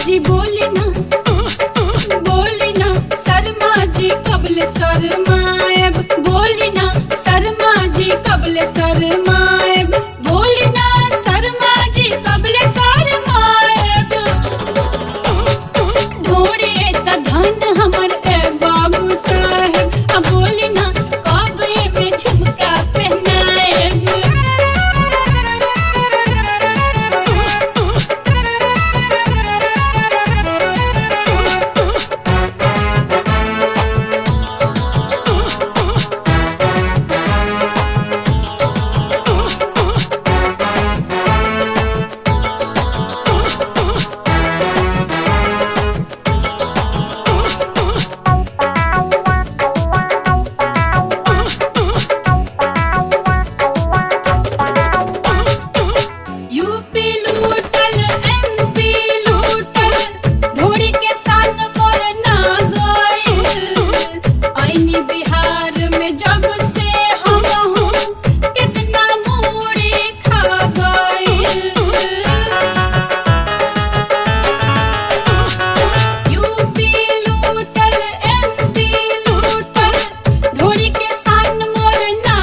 जी बोले ना बोले ना शर्मा जी कबल शर्माएब बोले ना शर्मा जी कबल शर्माएब बोले ना शर्मा जी कबल शर्माएब ढोड़े त धन हमर ए बाबू साहेब अब बोले ना कबे में झुमका पहनाएब यूपी लूटल एमपी लूटल ढोड़ी के सान मोर ना गइल आईनी बिहार में जब से हम हूँ कितना मूड़ी खा गइल यूपी लूटल एमपी लूटल ढोड़ी के सान मोर ना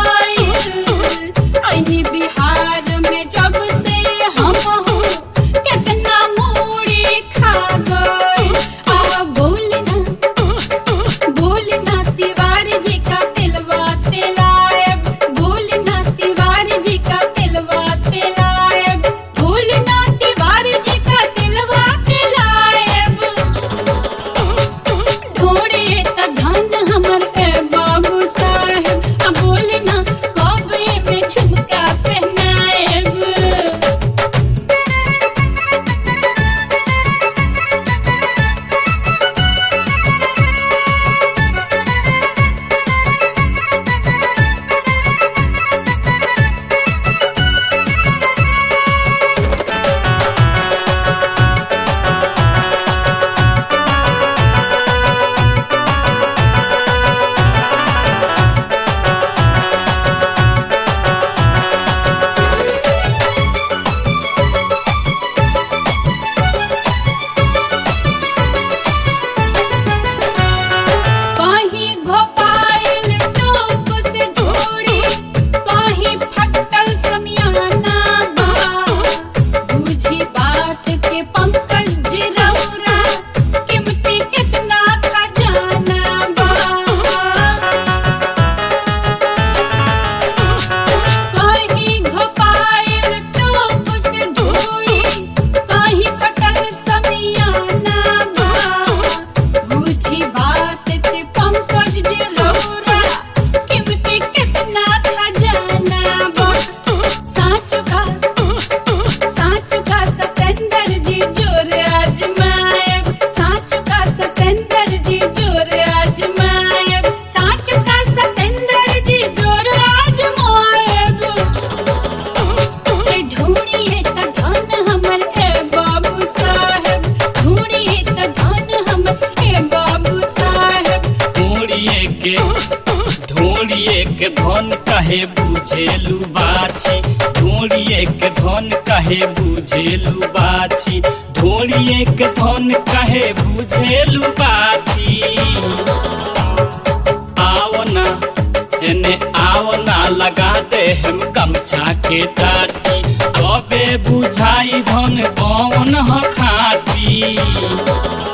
गइल आईनी बिहार में जब से हम हूँ कितना मूड़ी खा गइल आ बोलना बोलना तिवारी जी का तिलवा तिलायब बोलना तिवारी जी का तिलवा तिलायब बोलना तिवारी जी का तिलवा तिलायब ढोड़े त धन हमर ए बाबू साहेब अब बोलना कबे में झुमका पहनाएब कहीं घोपायल चौक से ढोड़ी कहीं फटल समियाना बा बुझी बात के पंकज जिरौरा कीमती कितना खजाना बा कहीं घोपायल चौक से ढोड़ी कहीं फटल समियाना बा बुझी बात के पंकज जे रौरा कीमती कितना खजाना बा साँच का साँच का सतेंद्र जी जोर आजमायब साँच का सतेंद्र जी जोर आजमायब साँच का सतेंद्र जी जोर आजमायब ए ढूंढिए त धन हमर ए बाबू साहेब ढूंढिए त धन हमर ए बाबू साहेब ढोड़िए के ढोड़िए के धन कहे बुझेलू बाछी ढोड़िए के धन कहे बुझेलू बाछी ढोड़िए के धन कहे बुझेलू बाछी आवना एने आवना लगा दे हम गमछा के टाटी अबे बुझाई धन कौन ह खाटी